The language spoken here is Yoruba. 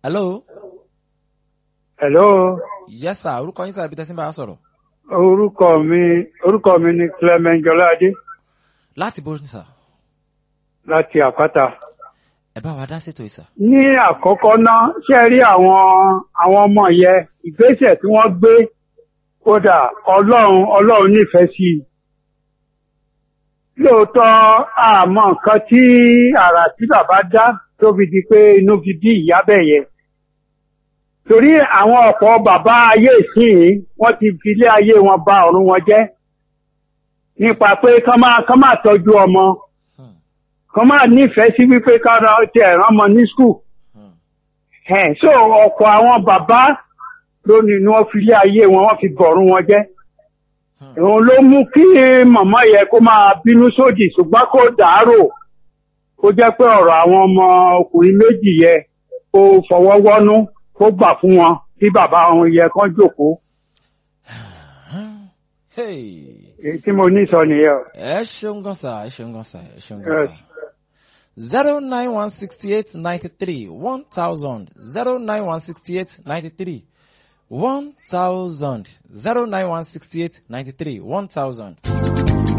hello. hello yes sir orúkọ yín sir ibi tẹ́sí ń bá a sọ̀rọ̀. orúkọ mi orúkọ mi ni clement jọládé láti bó ní sir. láti àpáta. ẹ bá wa dá sétò yìí sir. ní àkọ́kọ́ náà ṣe rí àwọn àwọn ọmọ yẹn ìgbésẹ̀ tí wọ́n gbé kódà ọlọ́run ọlọ́run nífẹ̀ẹ́ sí i. lóòótọ́ àmọ́ nǹkan tí àrà tí bàbá dá tó fi di pé inú fi bí ìyá bẹ̀ yẹn. torí àwọn ọ̀pọ̀ bàbá ayé ìsìn wọ́n ti fi ilé ayé wọn ba ọ̀run wọn jẹ́ nípa pé kán máa kán máa tọ́jú ọmọ Hmm. kán máa nífẹ̀ẹ́ sí wípé kára ti ẹ̀ràn ọmọ ní skul. Hmm. ẹ̀ so ọ̀pọ̀ àwọn bàbá lónìí ni wọ́n fi ilé ayé wọn wọ́n fi bọ̀rún wọn jẹ́. Hmm. òun ló mú kí màmá yẹ kó máa bínú sódì ṣùgbọ́n kó dàárò kó jẹ́ pé ọ̀rọ̀ àwọn ọmọ ọkùnrin méjì yẹ kó fọwọ́ wọ́nú kó gbà fún wọn kí bàbá wọn yẹ kán jókòó. hey. èyí tí mo ní sọ nìyẹn. o. ẹ ṣeun gan sir ẹ ṣeun gan sir ẹ ṣeun gan Yes. sir. zero nine one sixty eight ninety three one thousand zero nine one sixty eight ninety three one thousand zero nine one sixty eight ninety three one thousand.